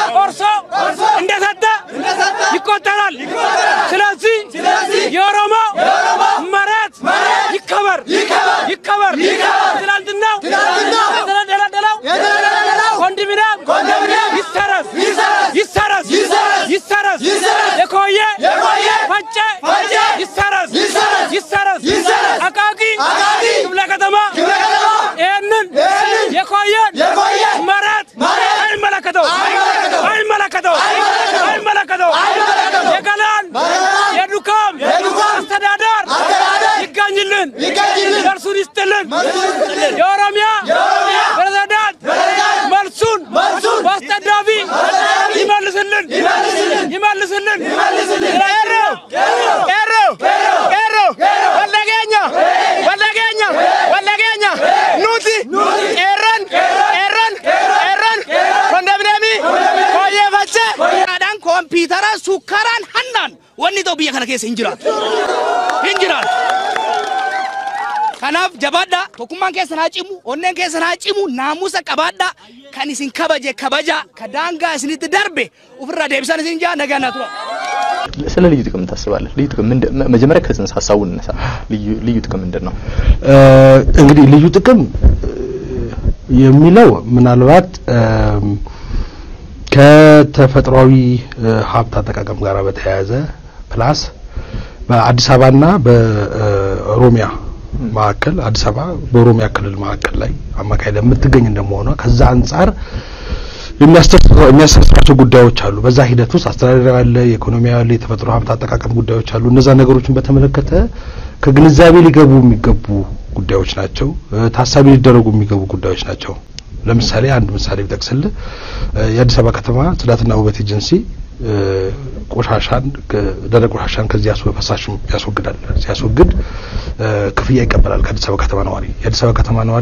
ቆርሶ እንደሰጠ ይቆጠራል። ስለዚህ የኦሮሞ መሬት ይከበር ይከበር። ትናንትናው የተደለደለው ኮንዶሚኒየም ይሰረዝ ይሰረዝ ይሰረዝ። የኮየ ፈጬ ይሰረዝ ይሰረዝ። አቃቂ ክፍለ ከተማ ይህንን የኮየን መሬት አይመለከተው አይመለከተው አይመለከተው። የገላን የዱካም አስተዳደር ይገኝልን፣ ደርሱን ይስጥልን። የኦሮሚያ ፕሬዝዳንት መልሱን በአስጠዳፊ ይመልስልን ይመልስልን። ቄሮ ቄሮ ቄሮ ወለገኛ ወለገኛ ወለገኛ ኑቲ ቄረን ቄረን ቄረን ኮንዶሚኒየሚ ኮየ ፈቼ Dhaadhaan kompiitara sukkaraan hannaan wanni ta'u biyya kana keessa hin jiraatu. Hin jiraatu. Kanaaf jabaadhaa tokkummaan keessan haa cimu onneen keessan haa cimu naamusa qabaadhaa kan isin kabaje kabaja ka daangaa isinitti darbe ofirraa deebisan isin jaa nagaa naa tura. ስለ ልዩ ጥቅም ታስባለህ? ልዩ ጥቅም ምንድን መጀመሪያ ከጽንሰ ሀሳቡ እንነሳ። ልዩ ልዩ ጥቅም ምንድን ነው? እንግዲህ ልዩ ጥቅም የሚለው ምናልባት ከተፈጥሯዊ ሀብት አጠቃቀም ጋር በተያያዘ ፕላስ በአዲስ አበባና በኦሮሚያ መካከል አዲስ አበባ በኦሮሚያ ክልል መካከል ላይ አማካይ ላይ የምትገኝ እንደመሆኗ ከዛ አንጻር የሚያስተሳስራቸው ጉዳዮች አሉ። በዛ ሂደት ውስጥ አስተዳደራዊ አለ፣ የኢኮኖሚ አለ፣ የተፈጥሮ ሀብት አጠቃቀም ጉዳዮች አሉ። እነዛ ነገሮችን በተመለከተ ከግንዛቤ ሊገቡ የሚገቡ ጉዳዮች ናቸው። ታሳቢ ሊደረጉ የሚገቡ ጉዳዮች ናቸው። ለምሳሌ አንድ ምሳሌ ቢጠቅስልህ የአዲስ አበባ ከተማ ጽዳትና ውበት ኤጀንሲ ቆሻሻን ደረቅ ቆሻሻን ከዚህ ያስወ ፈሳሽ ያስወግዳል። ሲያስወግድ ክፍያ ይቀበላል ከአዲስ አበባ ከተማ ነዋሪ። የአዲስ አበባ ከተማ ነዋሪ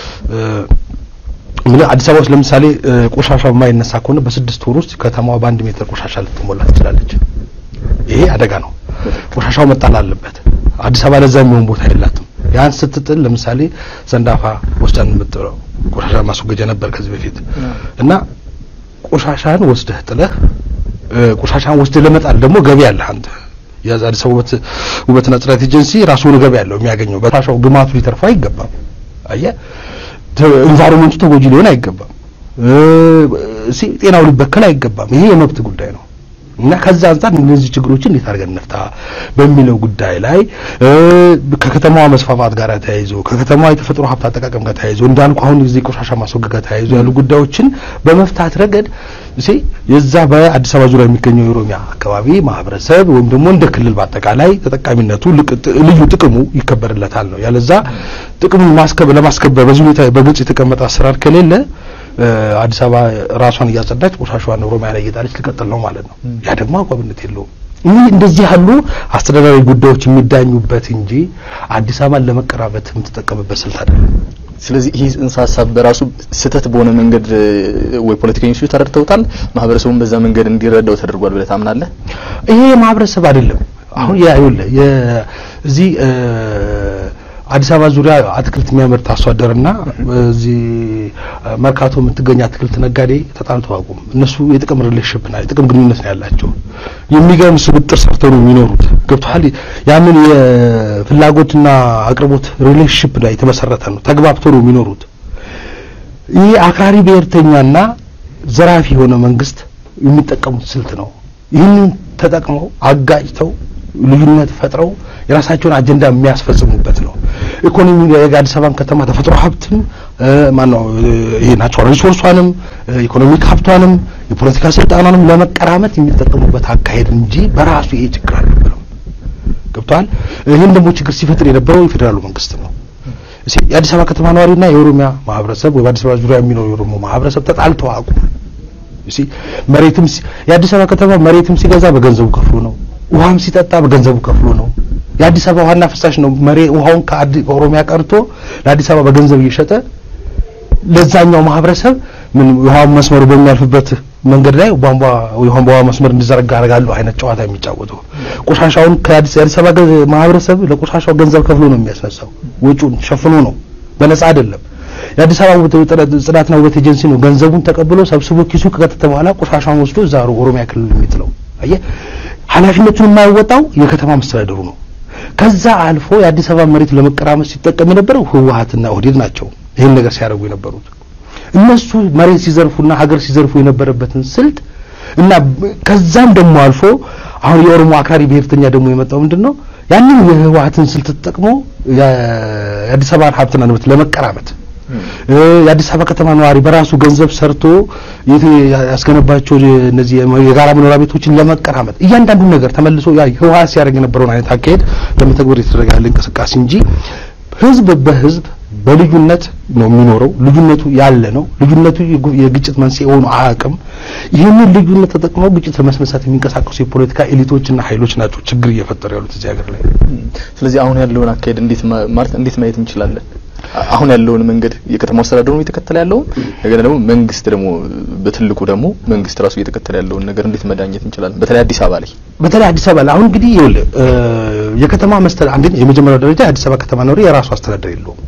ምን አዲስ አበባ ውስጥ ለምሳሌ ቆሻሻው የማይነሳ ከሆነ በስድስት ወር ውስጥ ከተማዋ በአንድ ሜትር ቆሻሻ ልትሞላ ትችላለች። ይሄ አደጋ ነው። ቆሻሻው መጣል አለበት። አዲስ አበባ ለዛ የሚሆን ቦታ የላትም። ያን ስትጥል ለምሳሌ ሰንዳፋ ወስደን የምጥለው ቆሻሻ ማስወገጃ ነበር ከዚህ በፊት እና ቆሻሻን ወስደህ ጥለህ ቆሻሻን ወስደህ ለመጣል ደግሞ ገቢ አለ አንተ የአዲስ አበባ ውበት ውበትና ጽዳት ኤጀንሲ ራሱን ገቢ ያለው የሚያገኘው በቆሻሻው ግማቱ ሊተርፋ አይገባም። አየህ ኢንቫይሮንመንቱ ተጎጂ ሊሆን አይገባም። ጤናው ሊበከል አይገባም። ይሄ የመብት ጉዳይ ነው እና ከዛ አንጻር እነዚህ ችግሮችን እንዴት አድርገን እንፍታ በሚለው ጉዳይ ላይ ከከተማዋ መስፋፋት ጋር ተያይዞ ከከተማዋ የተፈጥሮ ሀብት አጠቃቀም ጋር ተያይዞ እንዳልኩ አሁን ጊዜ ቆሻሻ ማስወገድ ጋር ተያይዞ ያሉ ጉዳዮችን በመፍታት ረገድ እሺ የዛ በአዲስ አበባ ዙሪያ የሚገኘው የኦሮሚያ አካባቢ ማህበረሰብ ወይም ደግሞ እንደ ክልል በአጠቃላይ ተጠቃሚነቱ ልዩ ጥቅሙ ይከበርለታል ነው። ያለዛ ጥቅሙን ማስከበር ለማስከበር በዚህ ሁኔታ በግልጽ የተቀመጠ አሰራር ከሌለ አዲስ አበባ ራሷን እያጸዳች ቆሻሻዋን ኦሮሚያ ላይ እየጣለች ልቀጥል ነው ማለት ነው። ያ ደግሞ አግባብነት የለውም። ይህ እንደዚህ ያሉ አስተዳዳሪ ጉዳዮች የሚዳኙበት እንጂ አዲስ አበባን ለመቀራበት የምትጠቀምበት ስልት አይደለም። ስለዚህ ይህ ጽንሰ ሀሳብ በራሱ ስህተት በሆነ መንገድ ወይ ፖለቲከኞቹ ተረድተውታል፣ ማህበረሰቡን በዛ መንገድ እንዲረዳው ተደርጓል ብለህ ታምናለህ? ይሄ ማህበረሰብ አይደለም። አሁን ያ ይኸውልህ የዚህ አዲስ አበባ ዙሪያ አትክልት የሚያመርት አርሶ አደርና እዚህ መርካቶ የምትገኝ አትክልት ነጋዴ ተጣልተው አቁም እነሱ የጥቅም ሪሌሽንሽፕ ና የጥቅም ግንኙነት ነው ያላቸው። የሚገርም ስብጥር ሰርተው ነው የሚኖሩት። ገብቶሃል? ያንን የፍላጎትና አቅርቦት ሪሌሽንሽፕ ላይ የተመሰረተ ነው። ተግባብተው ነው የሚኖሩት። ይህ አክራሪ ብሔርተኛና ዘራፊ የሆነ መንግስት የሚጠቀሙት ስልት ነው። ይህንን ተጠቅመው አጋጭተው ልዩነት ፈጥረው የራሳቸውን አጀንዳ የሚያስፈጽሙበት ነው። ኢኮኖሚ የአዲስ አበባን ከተማ ተፈጥሮ ሀብትም ማነው ይሄ ናቹራል ሪሶርሷንም ኢኮኖሚክ ሀብቷንም የፖለቲካ ስልጣኗንም ለመቀራመት የሚጠቀሙበት አካሄድ እንጂ በራሱ ይሄ ችግር አልነበረም። ገብቷል። ይህን ደግሞ ችግር ሲፈጥር የነበረው የፌዴራሉ መንግስት ነው። የአዲስ አበባ ከተማ ነዋሪና የኦሮሚያ ማህበረሰብ ወይ በአዲስ አበባ ዙሪያ የሚኖሩ የኦሮሞ ማህበረሰብ ተጣልተው አቁም እሺ መሬትም የአዲስ አበባ ከተማ መሬትም ሲገዛ በገንዘቡ ከፍሎ ነው። ውሃም ሲጠጣ በገንዘቡ ከፍሎ ነው። የአዲስ አበባ ዋና ፍሳሽ ነው። መሬ ውሃውን ከኦሮሚያ ቀርቶ ለአዲስ አበባ በገንዘብ እየሸጠ ለዛኛው ማህበረሰብ ምን ውሃ መስመሩ በሚያልፍበት መንገድ ላይ ቧንቧ የቧንቧ መስመር እንዲዘረጋ አደርጋለሁ አይነት ጨዋታ የሚጫወቱ ቆሻሻውን ከአዲስ አበባ ማህበረሰብ ለቆሻሻው ገንዘብ ከፍሎ ነው የሚያስነሳው። ወጪውን ሸፍኖ ነው፣ በነፃ አይደለም። የአዲስ አበባ ውበት- ጽዳትና ውበት ኤጀንሲ ነው ገንዘቡን ተቀብሎ ሰብስቦ ኪሱ ከከተተ በኋላ ቆሻሻውን ወስዶ እዛ ኦሮሚያ ክልል የሚጥለው። አየህ ኃላፊነቱን የማይወጣው የከተማ መስተዳደሩ ነው። ከዛ አልፎ የአዲስ አበባ መሬት ለመቀራመስ ሲጠቀም የነበረው ህወሀትና ኦህዴድ ናቸው ይህን ነገር ሲያደርጉ የነበሩት። እነሱ መሬት ሲዘርፉና ሀገር ሲዘርፉ የነበረበትን ስልት እና በ- ከዛም ደግሞ አልፎ አሁን የኦሮሞ አክራሪ ብሔርተኛ ደግሞ የመጣው ምንድን ነው ያንን የህወሀትን ስልት ተጠቅሞ የ- የአዲስ አበባን ሀብትና ንብረት ለመቀራመት እ፣ የአዲስ አበባ ከተማ ነዋሪ በራሱ ገንዘብ ሰርቶ የት ያስገነባቸው እነዚህ የጋራ መኖሪያ ቤቶችን ለመቀራመጥ እያንዳንዱን ነገር ተመልሶ ያ ህወሀት ሲያደርግ የነበረውን አይነት አካሄድ ለመተግበር የተደረገ ያለ እንቅስቃሴ እንጂ ህዝብ በህዝብ በልዩነት ነው የሚኖረው። ልዩነቱ ያለ ነው። ልዩነቱ የጉ- የግጭት መንስኤ ሆኖ አያውቅም። ይህንን ልዩነት ተጠቅመው ግጭት ለመስመሳት የሚንቀሳቀሱ የፖለቲካ ኤሊቶችና ኃይሎች ናቸው ችግር እየፈጠሩ ያሉት እዚህ ሀገር ላይ። ስለዚህ አሁን ያለውን አካሄድ እንዴት ማ- ማለት እንዴት ማየት እንችላለን? አ- አሁን ያለውን መንገድ የከተማ አስተዳደሩ እየተከተለ ያለውን ነገር ደግሞ መንግስት ደግሞ በትልቁ ደግሞ መንግስት ራሱ እየተከተለ ያለውን ነገር እንዴት መዳኘት እንችላለን? በተለይ አዲስ አበባ ላይ በተለይ አዲስ አበባ ላይ አሁን እንግዲህ ይኸውልህ እ፣ የከተማ መስተዳደር አንደኛ የመጀመሪያው ደረጃ የአዲስ አበባ ከተማ ነዋሪ የራሱ አስተዳደር የለውም።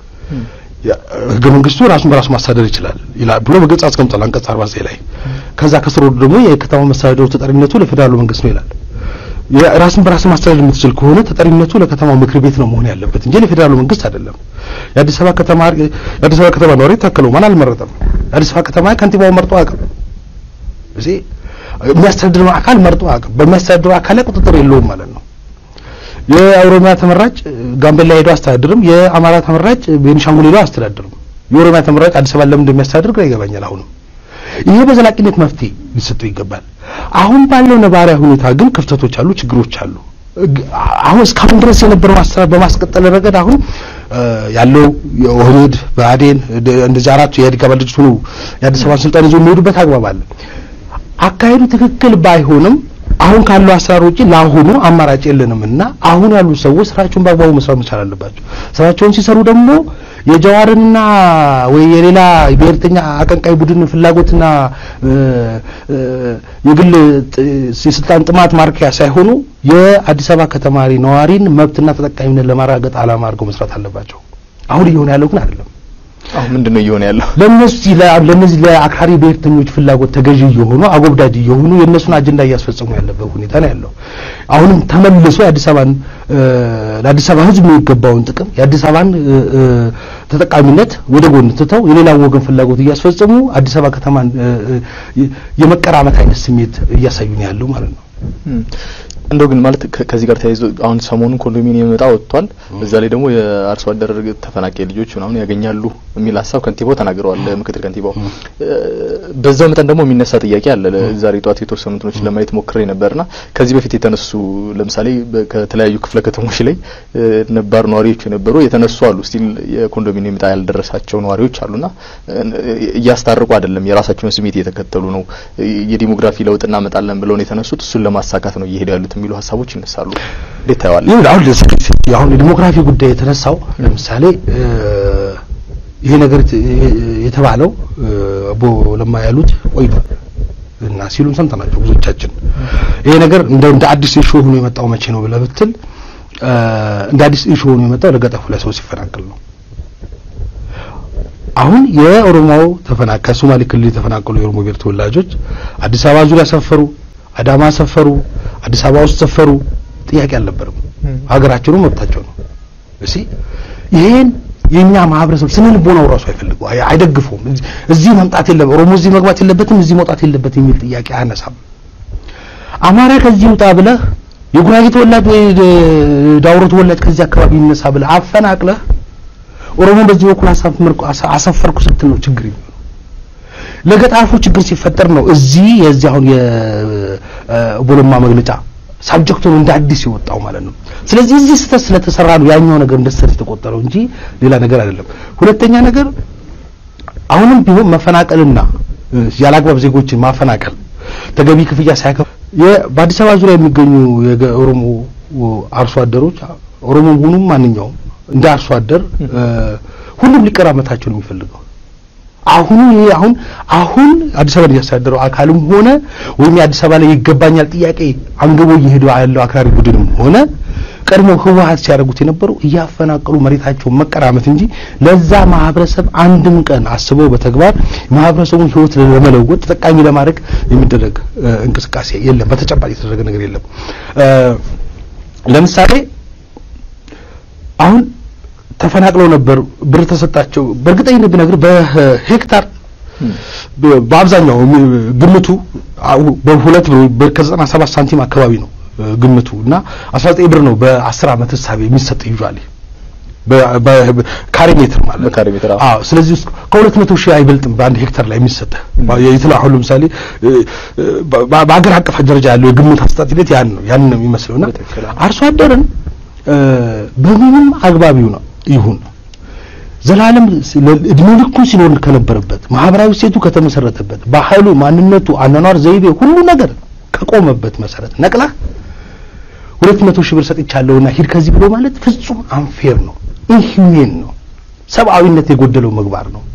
ያ- ህገ መንግስቱ ራሱን በራሱ ማስተዳደር ይችላል ይላል ብሎ በግልጽ አስቀምጧል አንቀጽ 49 ላይ። ከዛ ከስሩ ደግሞ የከተማ መስተዳደሩ ተጠሪነቱ ለፌዴራሉ መንግስት ነው ይላል። የራስን በራስ ማስተዳደር የምትችል ከሆነ ተጠሪነቱ ለከተማው ምክር ቤት ነው መሆን ያለበት እንጂ ለፌዴራሉ መንግስት አይደለም። የአዲስ አበባ ከተማ የአዲስ አበባ ከተማ ነዋሪ ታከለው ማን አልመረጠም። የአዲስ አበባ ከተማ ከንቲባው መርጦ አያውቅም። እዚህ የሚያስተዳድረው አካል መርጦ አያውቅም። በሚያስተዳድረው አካል ላይ ቁጥጥር የለውም ማለት ነው። የኦሮሚያ ተመራጭ ጋምቤላ ሄዶ አስተዳድርም፣ የአማራ ተመራጭ ቤኒሻንጉል ሄዶ አስተዳድርም። የኦሮሚያ ተመራጭ አዲስ አበባ ለምን እንደሚያስተዳድር ግራ ይገባኛል። አሁንም ይሄ በዘላቂነት መፍትሄ ሊሰጠው ይገባል። አሁን ባለው ነባራዊ ሁኔታ ግን ክፍተቶች አሉ፣ ችግሮች አሉ። እግ- አሁን እስካሁን ድረስ የነበረው አሰራር በማስቀጠል ረገድ አሁን እ፣ ያለው የኦህዴድ ብአዴን ደ- እንደዚህ አራቱ የኢህአዴግ አባል ድርጅቶች ሆነው የአዲስ አበባን ስልጣን ይዞ የሚሄዱበት አግባብ አለ። አካሄዱ ትክክል ባይሆንም አሁን ካለው አሰራር ውጪ ለአሁኑ አማራጭ የለንም እና አሁን ያሉ ሰዎች ስራቸውን በአግባቡ መስራት መቻል አለባቸው። ስራቸውን ሲሰሩ ደግሞ የጀዋርንና ወይ የሌላ ብሔርተኛ አቀንቃይ ቡድን ፍላጎትና እ፣ እ፣ የግል ጥ- የስልጣን ጥማት ማርኪያ ሳይሆኑ የአዲስ አበባ ከተማሪ ነዋሪን መብትና ተጠቃሚነት ለማረጋገጥ ዓላማ አድርገው መስራት አለባቸው። አሁን እየሆነ ያለው ግን አይደለም። አሁን ምንድን ነው እየሆነ ያለው? ለነዚህ ለነዚህ ለአክራሪ ብሔርተኞች ፍላጎት ተገዢ እየሆኑ አጎብዳጅ እየሆኑ የእነሱን አጀንዳ እያስፈጸሙ ያለበት ሁኔታ ነው ያለው። አሁንም ተመልሶ የአዲስ አበባን እ፣ ለአዲስ አበባ ሕዝብ የሚገባውን ጥቅም የአዲስ አበባን እ፣ እ፣ ተጠቃሚነት ወደ ጎን ትተው የሌላውን ወገን ፍላጎት እያስፈጸሙ አዲስ አበባ ከተማን እ፣ እ፣ የመቀራመት አይነት ስሜት እያሳዩ ነው ያለው ማለት ነው። እም፣ እንደው ግን ማለት ከ- ከዚህ ጋር ተያይዞ አሁን ሰሞኑን ኮንዶሚኒየም እጣ ወጥቷል። በዛ ላይ ደግሞ የአርሶ አደር ተፈናቃይ ልጆች ምናምን ያገኛሉ የሚል ሀሳብ ከንቲባው ተናግረዋል። ምክትል ከንቲባው እ፣ በዛው መጠን ደግሞ የሚነሳ ጥያቄ አለ። ዛሬ ጠዋት የተወሰኑ እንትኖችን ለማየት ሞክሬ ነበርና ከዚህ በፊት የተነሱ ለምሳሌ በ- ከተለያዩ ክፍለ ከተሞች ላይ እ፣ ነባር ነዋሪዎች የነበሩ የተነሱ አሉ። ስቲል የኮንዶሚኒየም እጣ ያልደረሳቸው ነዋሪዎች አሉና እ፣ እያስታርቁ አይደለም፣ የራሳቸውን ስሜት እየተከተሉ ነው። የዲሞግራፊ ለውጥ እናመጣለን ብለው ነው የተነሱት። እሱን ለማሳካት ነው እየሄዱ ያሉት የሚሉ ሀሳቦች ይነሳሉ። እንዴት ታየዋለህ? ይሁን አሁን ለስክሪት አሁን የዲሞግራፊ ጉዳይ የተነሳው ለምሳሌ እ፣ ይሄ ነገር የተ- የተባለው እ፣ አቦ ለማ ያሉት ቆይቷል እና ሲሉን ሰምተናቸው ብዙዎቻችን ይሄ ነገር እንደ እንደ አዲስ ኢሹ ሆኖ የመጣው መቼ ነው ብለህ ብትል እ፣ እንደ አዲስ ኢሹ ሆኖ የመጣው ለገጠፉ ላይ ሰው ሲፈናቀል ነው። አሁን የኦሮሞው ተፈናቃይ ሶማሌ ክልል የተፈናቀሉ የኦሮሞ ብሔር ተወላጆች አዲስ አበባ ዙሪያ ሰፈሩ፣ አዳማ ሰፈሩ፣ አዲስ አበባ ውስጥ ሰፈሩ፣ ጥያቄ አልነበረም። ሀገራቸው ነው፣ መብታቸው ነው። እሺ ይሄን የኛ ማህበረሰብ ስነ ልቦናው ራሱ አይፈልገው አይ- አይደግፈውም። እዚህ- እዚህ መምጣት የለም ኦሮሞ እዚህ መግባት የለበትም እዚህ መውጣት የለበትም የሚል ጥያቄ አያነሳም። አማራ ከዚህ ውጣ ብለህ የጉራጌ ተወላጅ ወይ ደ- ዳውሮ ተወላጅ ከዚህ አካባቢ ይነሳ ብለህ አፈናቅለህ ኦሮሞ በዚህ በኩል አሳፍርኩ አሰፈርኩ ስትል ነው ችግር የሚሆነው። ለገጣፎ ችግር ሲፈጠር ነው እዚህ የዚህ አሁን የቦለማ መግለጫ ሳብጀክቱ ነው እንደ አዲስ የወጣው ማለት ነው። ስለዚህ እዚህ ስህተት ስለተሰራ ነው ያኛው ነገር እንደ ስህተት የተቆጠረው እንጂ ሌላ ነገር አይደለም። ሁለተኛ ነገር አሁንም ቢሆን መፈናቀልና እ፣ ያላግባብ ዜጎችን ማፈናቀል ተገቢ ክፍያ ሳያከፍ የ- በአዲስ አበባ ዙሪያ የሚገኙ የኦሮሞ አርሶ አደሮች ኦሮሞ ሆኑም ማንኛውም እንደ አርሶ አደር እ፣ ሁሉም ሊቀራመታቸው ነው የሚፈልገው። አሁን ይሄ አሁን አሁን አዲስ አበባ እያስተዳደረው አካልም ሆነ ወይም የአዲስ አበባ ላይ ይገባኛል ጥያቄ አንግቦ እየሄደ ያለው አክራሪ ቡድንም ሆነ ቀድሞ ህወሀት ሲያደርጉት የነበረው እያፈናቀሉ መሬታቸውን መቀራመት እንጂ ለዛ ማህበረሰብ አንድም ቀን አስበው በተግባር ማህበረሰቡን ህይወት ለመለወጥ ተጠቃሚ ለማድረግ የሚደረግ እ፣ እንቅስቃሴ የለም። በተጨባጭ የተደረገ ነገር የለም። እ፣ ለምሳሌ አሁን ተፈናቅለው ነበር፣ ብር ተሰጣቸው። በእርግጠኝነት ብነግር በሄክታር በ- በአብዛኛው የሚ- ግምቱ አው- በሁለት ብር በ- ከዘጠና ሰባት ሳንቲም አካባቢ ነው እ፣ ግምቱ እና 19 ብር ነው በ10 ዓመት ህሳቤ የሚሰጥ ይዟል በካሬ ሜትር ማለት ነው። በካሬ ሜትር፣ አዎ። አዎ ስለዚህ ውስጥ ከሁለት መቶ ሺህ አይበልጥም በአንድ ሄክታር ላይ የሚሰጥ የትላ አሁን ለምሳሌ እ፣ እ፣ በ- በአገር አቀፍ ደረጃ ያለው የግምት አሰጣጥ ሂደት ያን ነው ያን ነው የሚመስለውና በትክክል፣ አዎ። አርሶ አደርን እ፣ በምንም አግባቢው ነው ይሁን ዘላለም ስ- ለ- እድሜ ልኩን ሲኖር ከነበረበት ማህበራዊ ሴቱ ከተመሰረተበት ባህሉ፣ ማንነቱ፣ አኗኗር ዘይቤ ሁሉ ነገር ከቆመበት መሰረት ነቅላ ሁለት መቶ ሺህ ብር ሰጥቻለሁና ሂድ ከዚህ ብሎ ማለት ፍጹም አንፌር ነው፣ ኢንሂውሜን ነው፣ ሰብአዊነት የጎደለው ምግባር ነው።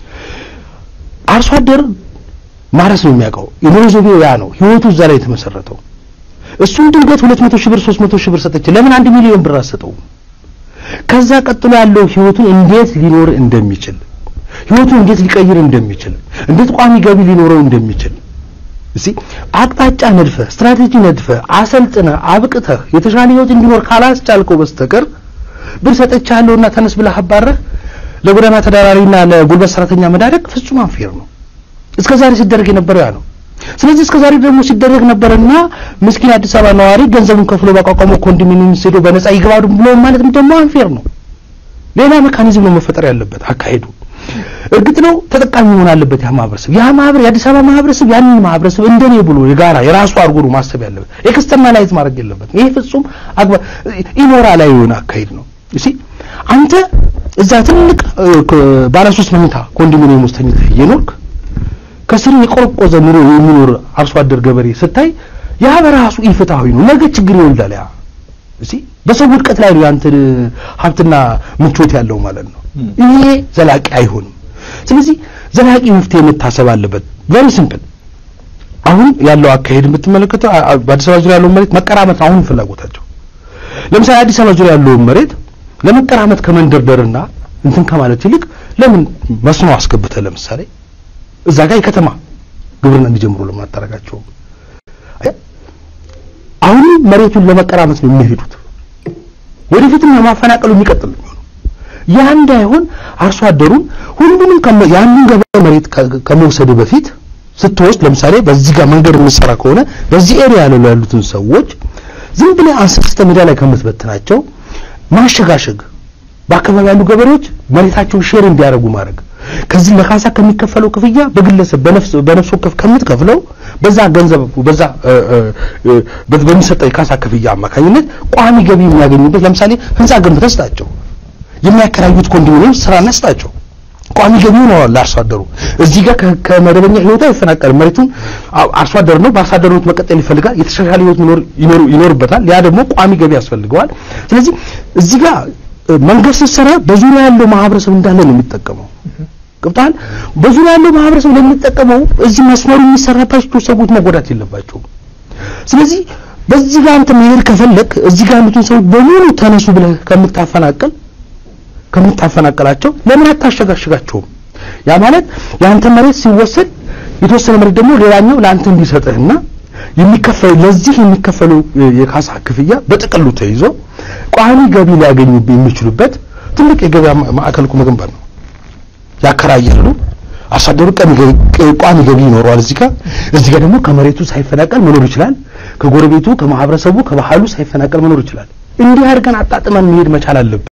አርሶ አደር ማረስ ነው የሚያውቀው። የኑሮ ዘይቤው ያ ነው። ህይወቱ እዛ ላይ የተመሰረተው። እሱን ድንገት ሁለት መቶ ሺህ ብር ሶስት መቶ ሺህ ብር ሰጠች፣ ለምን አንድ ሚሊዮን ብር አሰጠውም? ከዛ ቀጥሎ ያለው ህይወቱን እንዴት ሊኖር እንደሚችል ህይወቱን እንዴት ሊቀይር እንደሚችል እንዴት ቋሚ ገቢ ሊኖረው እንደሚችል እሺ አቅጣጫ ነድፈህ ስትራቴጂ ነድፈህ አሰልጥነህ አብቅተህ የተሻለ ህይወት እንዲኖር ካላስቻልከው በስተቀር ብር ሰጥቻለሁና ተነስ ብለህ አባረህ ለጎዳና ተዳዳሪና ለጉልበት ሰራተኛ መዳረግ ፍጹም አንፌር ነው። እስከ ዛሬ ሲደረግ የነበረው ያ ነው። ስለዚህ እስከ ዛሬ ደግሞ ሲደረግ ነበርና ምስኪን አዲስ አበባ ነዋሪ ገንዘቡን ከፍሎ ባቋቋመው ኮንዶሚኒየም ሄዶ በነፃ ይግባዱ ብሎ ማለትም ደግሞ አንፌር ነው። ሌላ ሜካኒዝም ነው መፈጠር ያለበት አካሄዱ። እርግጥ ነው ተጠቃሚ መሆን አለበት ያ ማህበረሰብ። ያ ማህበር የአዲስ አበባ ማህበረሰብ ያንን ማህበረሰብ እንደኔ ብሎ የጋራ የራሱ አድርጎ ነው ማሰብ ያለበት። ኤክስተርናላይዝ ማድረግ የለበትም። ይሄ ፍጹም አግባ ኢሞራላዊ የሆነ አካሄድ ነው። እሺ አንተ እዛ ትልቅ እ፣ ከ- ባለ ሶስት መኝታ ኮንዶሚኒየም ውስጥ ተኝተህ እየኖርክ ከስር የቆረቆዘ ኑሮ የሚኖር አርሶ አደር ገበሬ ስታይ ያ በራሱ ኢፍትሐዊ ነው። ነገ ችግር ይወልዳል። ያ እሺ በሰው ውድቀት ላይ ነው ያንተ ሀብትና ምቾት ያለው ማለት ነው። ይሄ ዘላቂ አይሆንም። ስለዚህ ዘላቂ መፍትሄ መታሰብ አለበት። ቨሪ ሲምፕል። አሁን ያለው አካሄድ የምትመለከተው አ- አ- በአዲስ አበባ ዙሪያ ያለውን መሬት መቀራመት ነው አሁን ፍላጎታቸው። ለምሳሌ አዲስ አበባ ዙሪያ ያለውን መሬት ለመቀራመት ከመንደርደርና እንትን ከማለት ይልቅ ለምን መስኖ አስገብተህ ለምሳሌ እዛ ጋር የከተማ ግብርና እንዲጀምሩ ለምን አታደርጋቸውም? አሁን መሬቱን ለመቀራመት ነው የሚሄዱት። ወደፊትም ለማፈናቀሉ የሚቀጥል ነው የሚሆነው። ያ እንዳይሆን አርሶ አደሩን ሁሉንም ከመ- ያንን ገበሬ መሬት ከ- ከመውሰድ በፊት ስትወስድ ለምሳሌ በዚህ ጋር መንገድ የምትሰራ ከሆነ በዚህ ኤሪያ ላይ ያሉትን ሰዎች ዝም ብለህ አንስተህ ሜዳ ላይ ከምትበትናቸው ማሸጋሸግ በአካባቢ ያሉ ገበሬዎች መሬታቸውን ሼር እንዲያደርጉ ማድረግ ከዚህ ለካሳ ከሚከፈለው ክፍያ በግለሰብ በነፍስ በነፍስ ወከፍ ከምትከፍለው በዛ ገንዘብ በዛ እ፣ እ፣ እ፣ በ- በሚሰጠው የካሳ ክፍያ አማካኝነት ቋሚ ገቢ የሚያገኙበት ለምሳሌ ህንጻ ገንብተህ ስጣቸው፣ የሚያከራዩት ኮንዶሚኒየም ስራ ስጣቸው። ቋሚ ገቢ ይኖረዋል ለአርሶ አደሩ። እዚህ ጋር ከ- ከመደበኛ ህይወቱ አይፈናቀልም። መሬቱን አ- አርሶ አደር ነው፣ በአርሶ አደርነት መቀጠል ይፈልጋል። የተሻሻለ ህይወት መኖር ይኖር- ይኖርበታል። ያ ደግሞ ቋሚ ገቢ ያስፈልገዋል። ስለዚህ እዚህ ጋር እ፣ መንገድ ስትሰራ በዙሪያ ያለው ማህበረሰብ እንዳለ ነው የሚጠቀመው። ገብቶሃል? በዙሪያ ያለው ማህበረሰብ ለሚጠቀመው እዚህ መስመሩ የሚሰራባቸው ሰዎች መጎዳት የለባቸውም። ስለዚህ በዚህ ጋር አንተ መሄድ ከፈለክ እዚህ ጋር ያሉትን ሰዎች በሙሉ ተነሱ ብለህ ከምታፈናቅል ከምታፈናቅላቸው ለምን አታሸጋሽጋቸውም? ያ ማለት የአንተ መሬት ሲወሰድ የተወሰነ መሬት ደግሞ ሌላኛው ለአንተ እንዲሰጥህና የሚከፈል ለዚህ የሚከፈለው የ- የካሳ ክፍያ በጥቅሉ ተይዞ ቋሚ ገቢ ሊያገኙ የሚችሉበት ትልቅ የገበያ ማ- ማዕከል እኮ መገንባት ነው። ያከራያሉ። አርሶ አደሩ ቀን ገ- ቋሚ ገቢ ይኖረዋል። እዚህ ጋር እዚህ ጋር ደግሞ ከመሬቱ ሳይፈናቀል መኖር ይችላል። ከጎረቤቱ፣ ከማህበረሰቡ፣ ከባህሉ ሳይፈናቀል መኖር ይችላል። እንዲህ አድርገን አጣጥመን መሄድ መቻል አለብን።